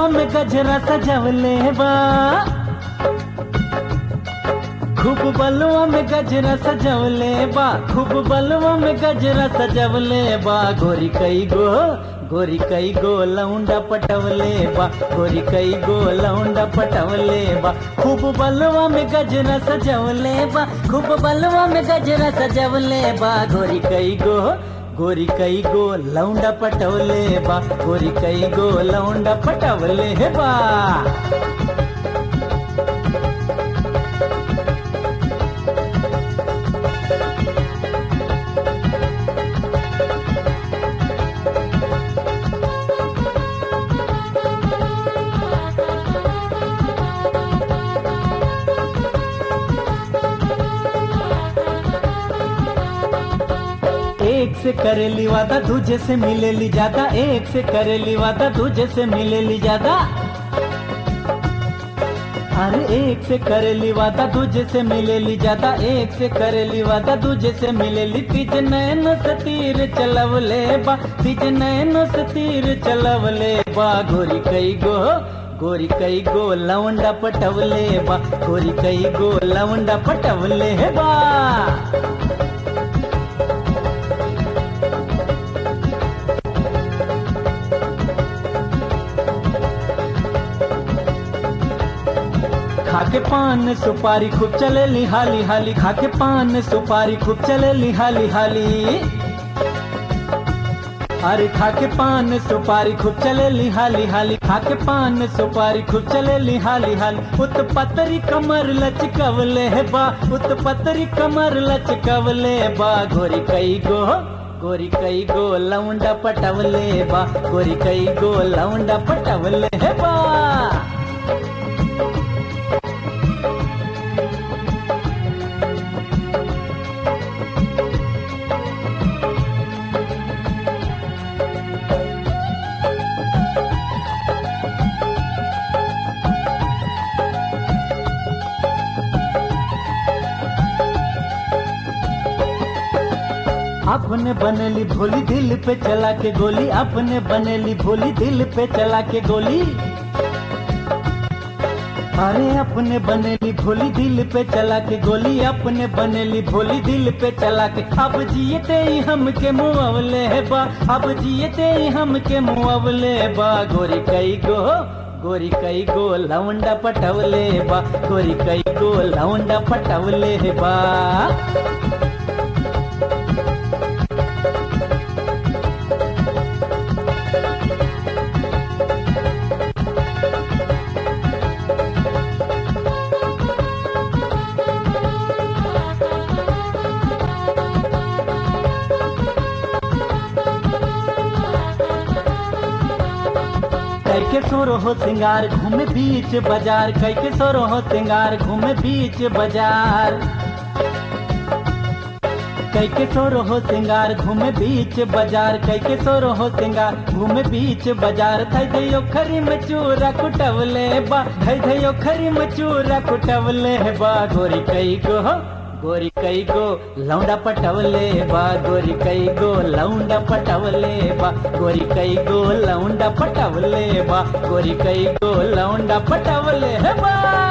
बलवा में गजरा सजवले बा खूब बलवा में गजरा सजवले बा खूब बलवा में गजरा सजवले बा गोरी कई गो गोरी कई गो लौंडा पटवले बा गोरी कई गो लौंडा पटवले बा खूब बलवा में गजरा सजवले बा खूब बलवा में गजरा सजवले बा गोरी कई गो गोरी कई गो लौंडा पटवले बा गोरी कई गो लौंडा पटवले बा एक से करेली वादा दूजे से मिलेली ज्यादा एक से करेली वादा दूजे से मिलेली ज्यादा अरे एक से करेली वादा दूजे से मिलेली ज्यादा एक से करेली वादा दूजे से मिलेली तीज नैन से तीर चलवले बा तीज नैन से तीर चलवले बा गोरी कई गो गोरी कई गो लवंडा पटवले बा गोरी कई गो लवंडा पटवले बा खाके पान सुपारी खूब चले ली हाली हाली खाके पान सुपारी खूब चले ली हाली हाली अरे खाके पान सुपारी खूब चले ली हाली हाली खाके पान सुपारी खूब चले ली हाली हाली उत पतरी कमर लचकवले है बा उत पतरी कमर लचकवले बा गोरी कई गो गोरी कई गो लौंडा पटवले बा गोरी कई गो लौंडा पटवले है बा अपने बनेली भोली दिल पे चला के गोली अपने बनेली भोली दिल पे चला के गोली अरे अपने बनेली भोली दिल पे चला के गोली अपने बनेली भोली दिल पे चला के अब जियते ही हमके मुआवले है बा अब जियते ही हमके मुआवले बा गोरी कई गो गोरी कई गो लवंडा पटवले बा गोरी कई गो लवंडा पटवले बा कैके सोरो हो सिंगार घूमे बीच बाजार कैके सोरो हो सिंगार घूमे बीच बाजार कैके सोरो हो सिंगार घूमे बीच बाजार कैके सोरो हो सिंगार घूमे बीच बाजार थई दयो खरी मचूरा कुटवले बा थई दयो खरी मचूरा कुटवले बा गोरी कई गो गोरी कई गो लौंडा पटवले बा गोरी कई गो लौंडा पटवले बा गोरी कई गो लौंडा पटवले बा गोरी कई गो लौंडा पटवले बा